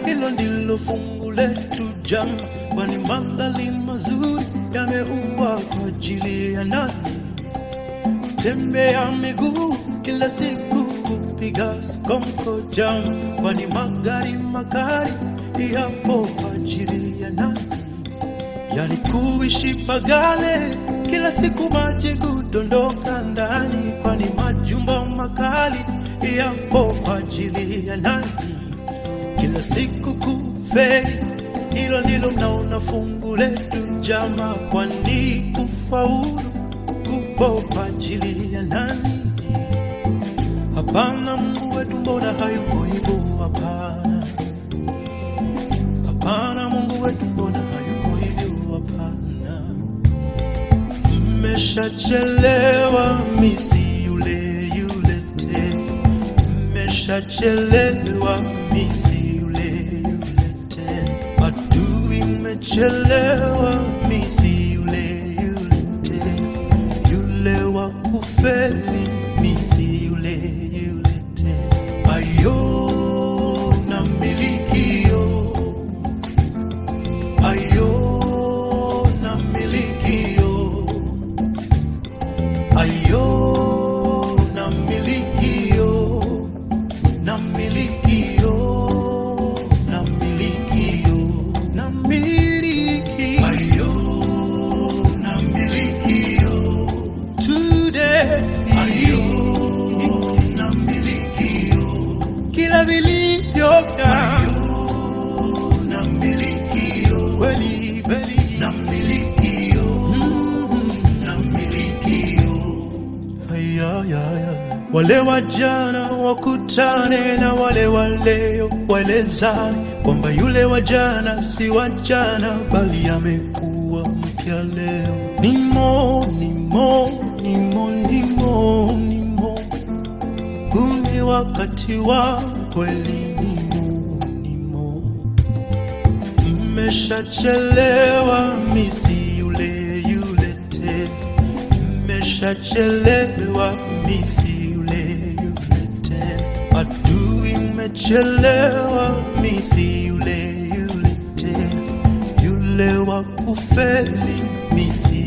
hilo ndilo fungu letu jama, kwani mandhari mazuri yameumbwa kwa ajili ya nani? Tembea miguu kila siku kupiga skonko jama, kwani magari magari yapo kwa ajili ya nani? Yani kuishi pagale kila siku maji kudondoka ndani, kwani majumba makali yapo kwa ajili ya nani? Kila siku kuferi, hilo ndilo mnaona fungu letu jama, kwani kufaulu kupo kwa ajili ya nani? Hapana, Mungu wetu mbona hayuko hivyo? Hapana, hapana, Mungu wetu mbona hayuko hivyo? Hapana, mmeshachelewa, misi yule yule tena, mmeshachelewa, misi yule yule tena, adui mmechelewa, misi yule yule tena, yule wa kufeli, misi yule yule tena, ayo na milikio ayo na milikio ayo na milikio na milikio na milikio na miliki ayo na milikio today ayo na milikio kila vilivyo na milikio kweli kweli na milikio na milikio Ayayaya. Wale wa jana wakutane na wale wa leo, waelezane kwamba yule wa jana si wa jana, bali amekuwa mpya leo. Nimo, nimo, nimo, nimo, nimo, huu ni wakati wa kweli. Nimo, nimo, mmeshachelewa, misi yule yule tena mmeshachelewa, misi yule yule tena, adui mmechelewa, misi yule yule tena, yule wa kufeli, misi